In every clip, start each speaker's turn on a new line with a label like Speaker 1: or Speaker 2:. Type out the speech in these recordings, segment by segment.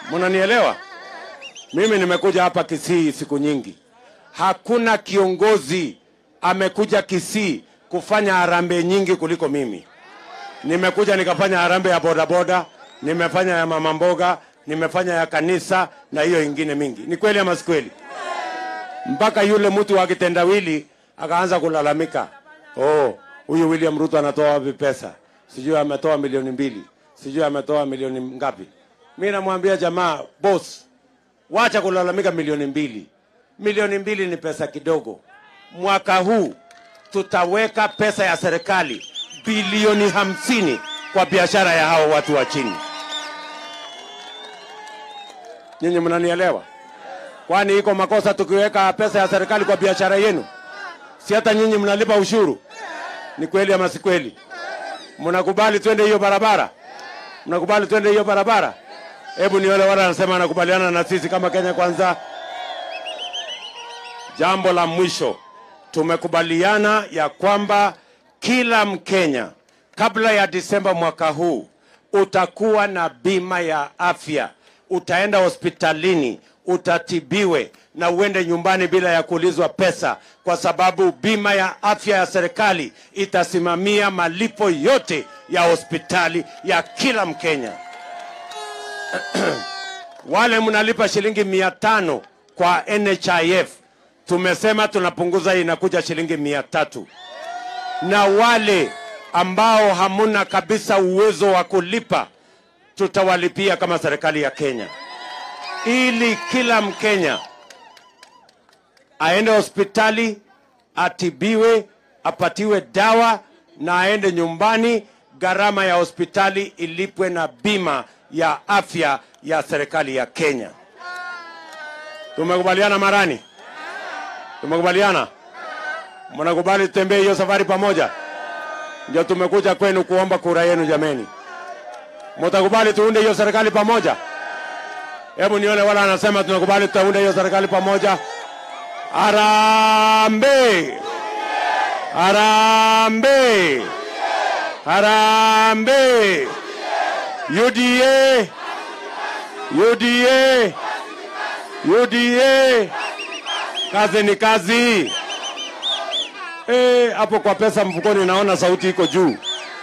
Speaker 1: Mnanielewa? Mimi nimekuja hapa Kisii siku nyingi, hakuna kiongozi amekuja Kisii kufanya harambee nyingi kuliko mimi. Nimekuja nikafanya harambee ya bodaboda, nimefanya ya mama mboga, nimefanya ya kanisa na hiyo ingine mingi. Ni kweli ama si kweli? Mpaka yule mtu wa kitendawili akaanza kulalamika, oh, huyu William Ruto anatoa wapi pesa? Sijui ametoa milioni mbili, sijui ametoa milioni ngapi. Mi namwambia jamaa, boss, wacha kulalamika milioni mbili. Milioni mbili ni pesa kidogo. Mwaka huu tutaweka pesa ya serikali bilioni hamsini kwa biashara ya hao watu wa chini. Nyinyi mnanielewa? Kwani iko makosa tukiweka pesa ya serikali kwa biashara yenu? Si hata nyinyi mnalipa ushuru? Ni kweli ama si kweli? Mnakubali twende hiyo barabara? Mnakubali twende hiyo barabara? Hebu nione wale wanasema anakubaliana na sisi kama Kenya Kwanza. Jambo la mwisho, tumekubaliana ya kwamba kila Mkenya kabla ya Disemba mwaka huu utakuwa na bima ya afya. Utaenda hospitalini, utatibiwe na uende nyumbani bila ya kuulizwa pesa, kwa sababu bima ya afya ya serikali itasimamia malipo yote ya hospitali ya kila Mkenya. Wale mnalipa shilingi mia tano kwa NHIF, tumesema tunapunguza, hii inakuja shilingi mia tatu na wale ambao hamuna kabisa uwezo wa kulipa tutawalipia kama serikali ya Kenya, ili kila Mkenya aende hospitali atibiwe, apatiwe dawa na aende nyumbani, gharama ya hospitali ilipwe na bima ya afya ya serikali ya Kenya. Tumekubaliana Marani? Tumekubaliana? Mnakubali tutembee hiyo safari pamoja? Ndio tumekuja kwenu kuomba kura yenu jameni. Mtakubali tuunde hiyo serikali pamoja? Hebu nione wala anasema tunakubali tutaunda hiyo serikali pamoja. Harambe! Harambe! Harambe! UDA! UDA! UDA! Kazi ni kazi. Eh, hapo kwa pesa mfukoni naona sauti iko juu.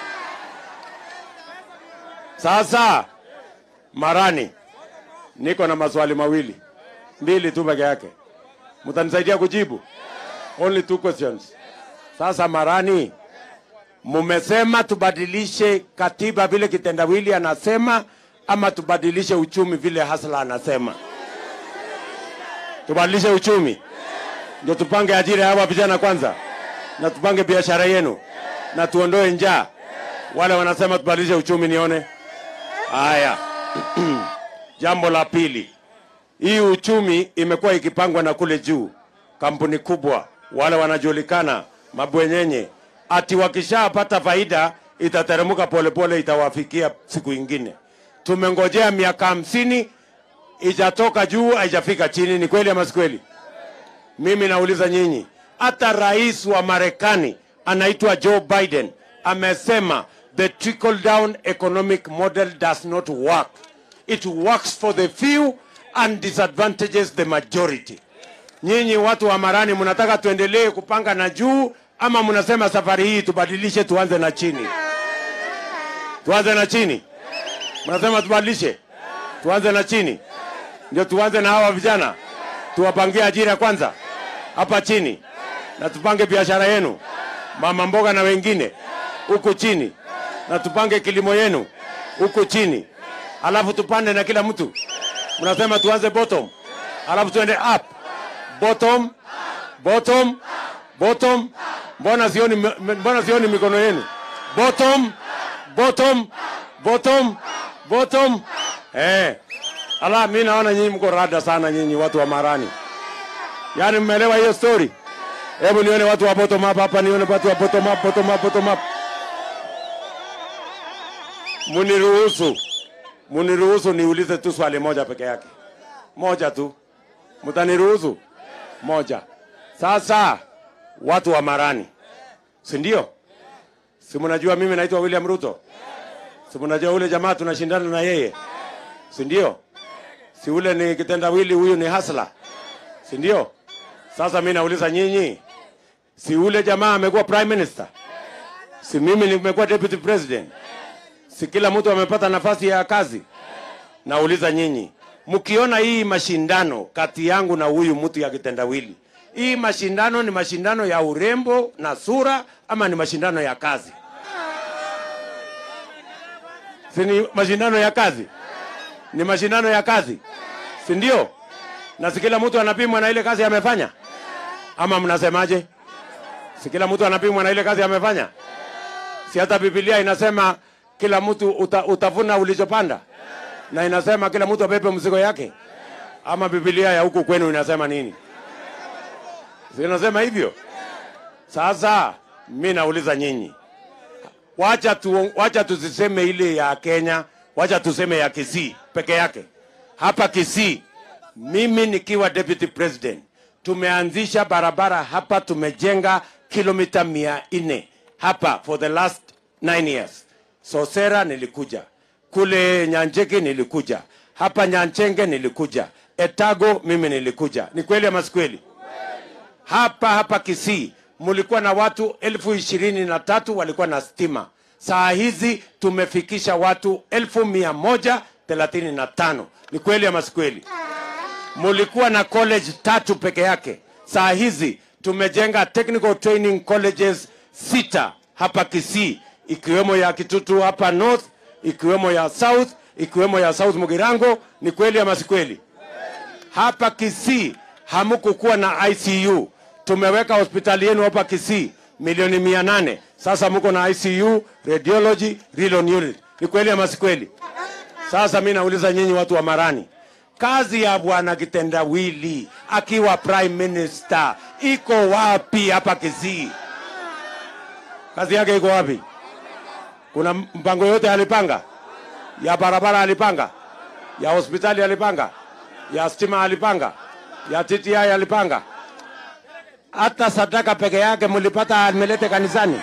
Speaker 1: Sasa Marani, niko na maswali mawili mbili tu peke yake, mtanisaidia kujibu? Only two questions. Sasa Marani, mumesema tubadilishe katiba vile kitendawili anasema, ama tubadilishe uchumi vile Hasla anasema? Tubadilishe uchumi ndio tupange ajira ya hawa vijana kwanza, na tupange biashara yenu na tuondoe njaa. Wale wanasema tubadilishe uchumi, nione haya. Jambo la pili, hii uchumi imekuwa ikipangwa na kule juu, kampuni kubwa, wale wanajulikana mabwenyenye, ati wakishapata faida itateremka polepole, itawafikia siku ingine. Tumengojea miaka hamsini, ijatoka juu, haijafika chini. Ni kweli ama si kweli? Mimi nauliza nyinyi, hata rais wa Marekani anaitwa Joe Biden amesema the trickle down economic model does not work. It works for the few and disadvantages the majority. Nyinyi watu wa Marani mnataka tuendelee kupanga na juu ama mnasema safari hii tubadilishe tuanze na chini? Tuanze na chini. Mnasema tubadilishe. Tuanze na chini. Ndio tuanze na hawa vijana. Tuwapangie ajira kwanza hapa chini na tupange biashara yenu, mama mboga na wengine huku chini, na tupange kilimo yenu huku chini, alafu tupande na kila mtu. Mnasema tuanze bottom, alafu tuende up. Bottom, bottom, bottom. Mbona sioni, mbona sioni mikono yenu? Bottom, bottom, bottom, bottom. Eh, ala, mimi naona nyinyi mko rada sana, nyinyi watu wa Marani. Yaani mmeelewa hiyo story? Hebu nione watu wa bottom up hapa, nione watu wa bottom up, bottom up, bottom up. Muniruhusu, muniruhusu niulize tu swali moja peke yake, moja tu, mtaniruhusu? Moja. Sasa watu wa Marani, si ndio? Si mnajua mimi naitwa William Ruto? Si mnajua ule jamaa tunashindana na yeye, si ndio? si ule ni kitendawili, huyu ni hasla, si ndio? Sasa mi nauliza nyinyi, si ule jamaa amekuwa prime minister? Si mimi nimekuwa deputy president? Si kila mtu amepata nafasi ya kazi? Nauliza nyinyi, mkiona hii mashindano kati yangu na huyu mtu ya kitendawili, hii mashindano ni mashindano ya urembo na sura ama ni mashindano ya kazi? Si ni mashindano ya kazi? Ni mashindano ya kazi, si ndio? Na si kila mtu anapimwa na ile kazi amefanya, ama mnasemaje? Si kila mtu anapimwa na ile kazi amefanya? Si hata Biblia inasema kila mtu uta, utavuna ulichopanda, na inasema kila mtu abebe mzigo yake. Ama Biblia ya huku kwenu inasema nini? Si inasema hivyo? Sasa mi nauliza nyinyi, wacha tu, wacha tusiseme ile ya Kenya, wacha tuseme ya Kisii peke yake. Hapa Kisii, mimi nikiwa deputy president, tumeanzisha barabara hapa, tumejenga kilomita mia nne hapa for the last nine years. Sosera nilikuja kule Nyanjeki, nilikuja hapa Nyanchenge, nilikuja Etago, mimi nilikuja. Ni kweli ama si kweli? hapa hapa Kisii mulikuwa na watu elfu ishirini na tatu walikuwa na stima. Saa hizi tumefikisha watu elfu mia moja thelathini na tano. Ni kweli ama si kweli? Mulikuwa na college tatu peke yake. Saa hizi tumejenga technical training colleges sita hapa Kisii, ikiwemo ya Kitutu hapa North, ikiwemo ya South, ikiwemo ya South Mugirango. Ni kweli ama si kweli? hapa Kisii hamukukuwa na ICU. Tumeweka hospitali yenu hapa Kisii milioni mia nane. Sasa muko na ICU, radiology, renal unit. Ni kweli ama si kweli? Sasa mi nauliza nyinyi watu wa Marani, kazi ya bwana Kitendawili akiwa prime minister iko wapi hapa Kisii? Kazi yake iko wapi? Kuna mpango yote alipanga? Ya barabara alipanga? Ya hospitali alipanga? ya stima alipanga, ya TTI alipanga, hata sadaka peke yake mlipata amelete kanisani?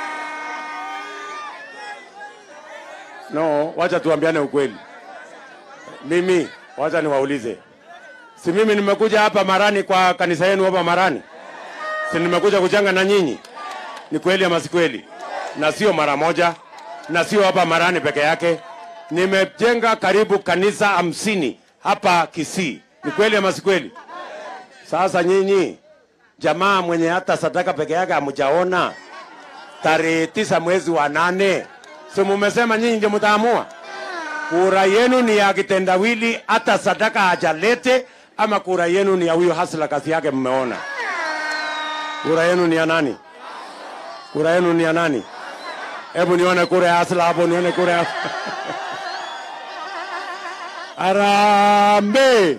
Speaker 1: No, wacha tuambiane ukweli. Mimi wacha niwaulize, si mimi nimekuja hapa Marani kwa kanisa yenu hapa Marani, si nimekuja kuchanga na nyinyi? Ni kweli ama si kweli? Na sio mara moja, na sio hapa Marani peke yake. Nimejenga karibu kanisa hamsini hapa Kisii. Ni kweli ama si kweli? Sasa nyinyi jamaa mwenye hata sadaka peke yake hamjaona, tarehe tisa mwezi wa nane, si mumesema nyinyi ndio mtaamua? Kura yenu ni ya kitendawili, hata sadaka hajalete, ama kura yenu ni ya huyo hasla kazi yake? Mmeona kura yenu ni ya nani? Kura yenu ni ya nani? Hebu nione kura ya hasla hapo, nione kura ya Harambe,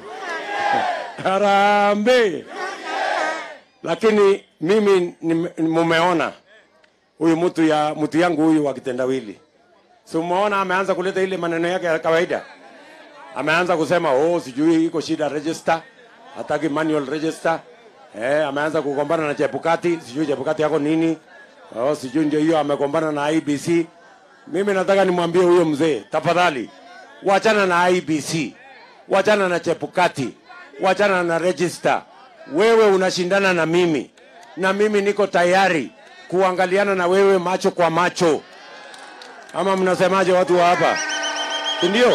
Speaker 1: harambe. Lakini mimi ni- mumeona huyu mtu ya mtu yangu huyu wa kitendawili, si umeona ameanza kuleta ile maneno yake ya kawaida, ameanza kusema oh, sijui iko shida register, hataki manual register. Eh, ameanza kugombana na Chebukati, sijui Chebukati yako nini. Oh, sijui ndio hiyo amegombana na IBC. Mimi nataka nimwambie huyo mzee, tafadhali wachana na IBC, wachana na Chebukati, wachana na register. Wewe unashindana na mimi, na mimi niko tayari kuangaliana na wewe macho kwa macho. Ama mnasemaje watu wa hapa, si ndio?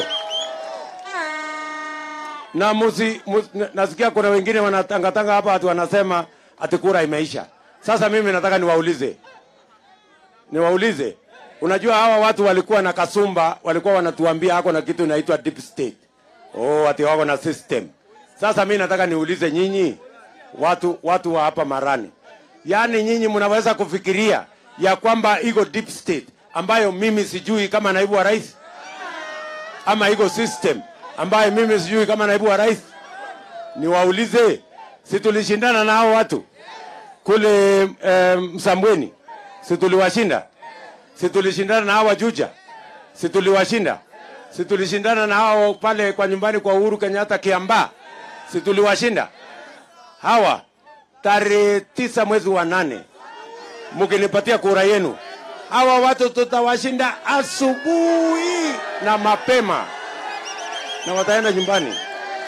Speaker 1: Na musi, musi, nasikia kuna wengine wanatangatanga hapa ati wanasema ati kura imeisha. Sasa mimi nataka niwaulize, niwaulize Unajua hawa watu walikuwa na kasumba, walikuwa wanatuambia hako na kitu inaitwa deep state. Oh, ati wako na system. Sasa mimi nataka niulize nyinyi watu watu wa hapa Marani, yaani nyinyi mnaweza kufikiria ya kwamba iko deep state ambayo mimi sijui kama naibu wa rais, ama iko system ambayo mimi sijui kama naibu wa rais? Niwaulize, si tulishindana na hao watu kule eh, Msambweni, si tuliwashinda? si tulishindana na hawa Juja, si tuliwashinda? Si tulishindana na hao pale kwa nyumbani kwa Uhuru Kenyatta Kiambaa, si tuliwashinda hawa? Tarehe tisa mwezi wa nane, mkinipatia kura yenu, hawa watu tutawashinda asubuhi na mapema, na wataenda nyumbani.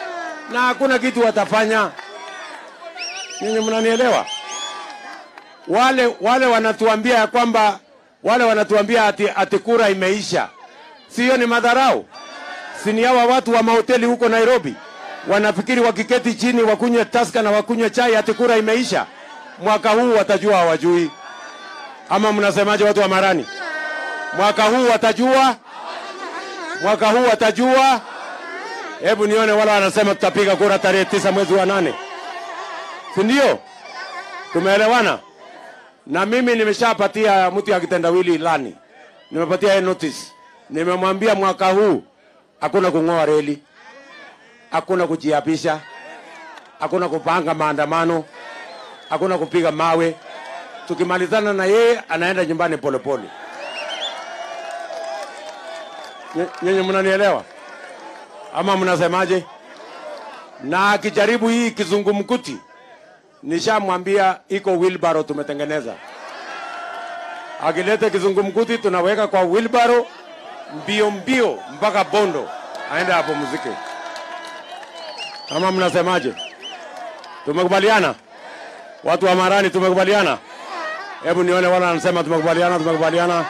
Speaker 1: na hakuna kitu watafanya. Nyinyi mnanielewa? Wale wale wanatuambia ya kwamba wale wanatuambia ati, ati kura imeisha, sio? Ni madharau, si ni hawa watu wa mahoteli huko Nairobi wanafikiri wakiketi chini wakunywe taska na wakunywe chai ati kura imeisha. Mwaka huu watajua hawajui, ama mnasemaje, watu wa Marani? Mwaka huu watajua, mwaka huu watajua. Hebu nione wala wanasema tutapiga kura tarehe tisa mwezi wa nane, si ndio? Tumeelewana? Na mimi nimeshapatia mtu ya kitendawili ilani, nimepatia yeye notice, nimemwambia mwaka huu hakuna kung'oa reli, hakuna kujiapisha, hakuna kupanga maandamano, hakuna kupiga mawe. Tukimalizana na yeye anaenda nyumbani polepole. Nye- Nyinyi mnanielewa ama mnasemaje? Na akijaribu hii kizungumkuti, nishamwambia iko wheelbarrow tumetengeneza. Akilete kizungumkuti tunaweka kwa wheelbarrow mbio mbio mpaka Bondo, aende apumzike. Ama mnasemaje? Tumekubaliana watu wa Marani, tumekubaliana. Hebu nione wala wanasema tumekubaliana, tumekubaliana.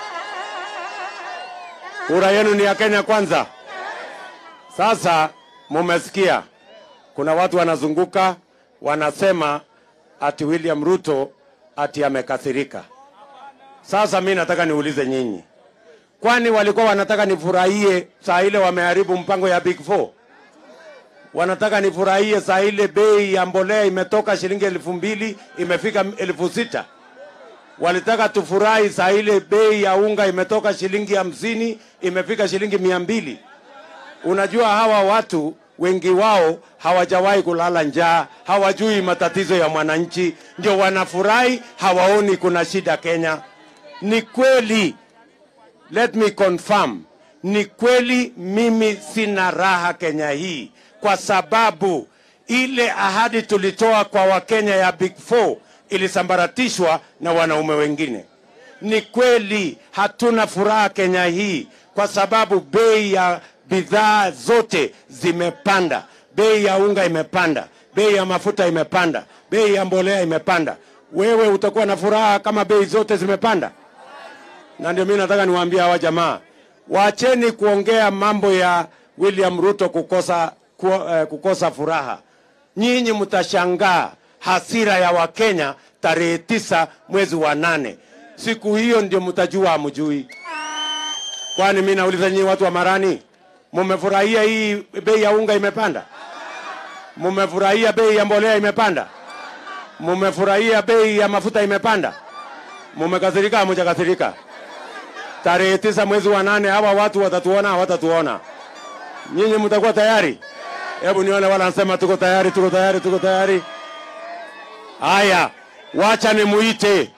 Speaker 1: Kura yenu ni ya Kenya kwanza. Sasa mumesikia, kuna watu wanazunguka wanasema ati William Ruto ati amekasirika. Sasa mi nataka niulize nyinyi, kwani walikuwa wanataka nifurahie saa ile wameharibu mpango ya Big Four? Wanataka nifurahie saa ile bei ya mbolea imetoka shilingi elfu mbili imefika elfu sita walitaka tufurahi saa ile bei ya unga imetoka shilingi hamsini imefika shilingi mia mbili. Unajua hawa watu wengi wao hawajawahi kulala njaa, hawajui matatizo ya mwananchi, ndio wanafurahi, hawaoni kuna shida Kenya. Ni kweli, let me confirm, ni kweli mimi sina raha Kenya hii kwa sababu ile ahadi tulitoa kwa Wakenya ya Big Four ilisambaratishwa na wanaume wengine. Ni kweli hatuna furaha Kenya hii kwa sababu bei ya bidhaa zote zimepanda, bei ya unga imepanda, bei ya mafuta imepanda, bei ya mbolea imepanda. Wewe utakuwa na furaha kama bei zote zimepanda? Na ndio mimi nataka niwaambie hawa jamaa, waacheni kuongea mambo ya William Ruto kukosa, ku, eh, kukosa furaha. Nyinyi mtashangaa hasira ya Wakenya tarehe tisa mwezi wa nane. Siku hiyo ndio mtajua hamjui. Kwani mimi nauliza nyinyi watu wa Marani, mumefurahia hii bei ya unga imepanda? Mumefurahia bei ya mbolea imepanda? Mumefurahia bei ya mafuta imepanda? Mumekasirika hamujakasirika? Tarehe tisa mwezi wa nane hawa watu watatuona hawatatuona? Nyinyi mtakuwa tayari? Hebu nione wala nasema tuko tayari, tuko tayari, tuko tayari. Haya, wacha nimuite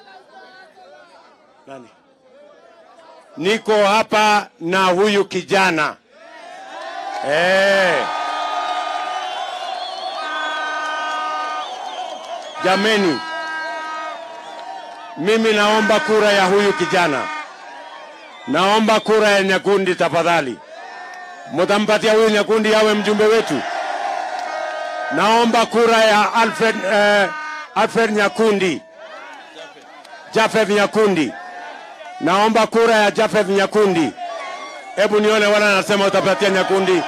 Speaker 1: nani? Niko hapa na huyu kijana eh. Jameni, mimi naomba kura ya huyu kijana, naomba kura ya Nyakundi tafadhali. Mutampatia huyu Nyakundi awe mjumbe wetu. Naomba kura ya Alfred, eh, Alfred Nyakundi, Jafeth Nyakundi. Naomba kura ya Jafeth Nyakundi. Hebu nione wala anasema utapatia Nyakundi.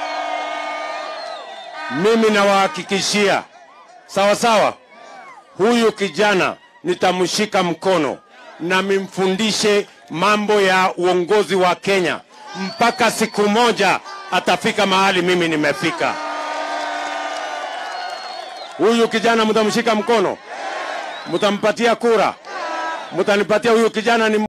Speaker 1: Mimi nawahakikishia sawa sawa, huyu kijana nitamshika mkono na mimfundishe mambo ya uongozi wa Kenya mpaka siku moja atafika mahali mimi nimefika. Huyu kijana mtamshika mkono, mtampatia kura, mtanipatia huyu kijana ni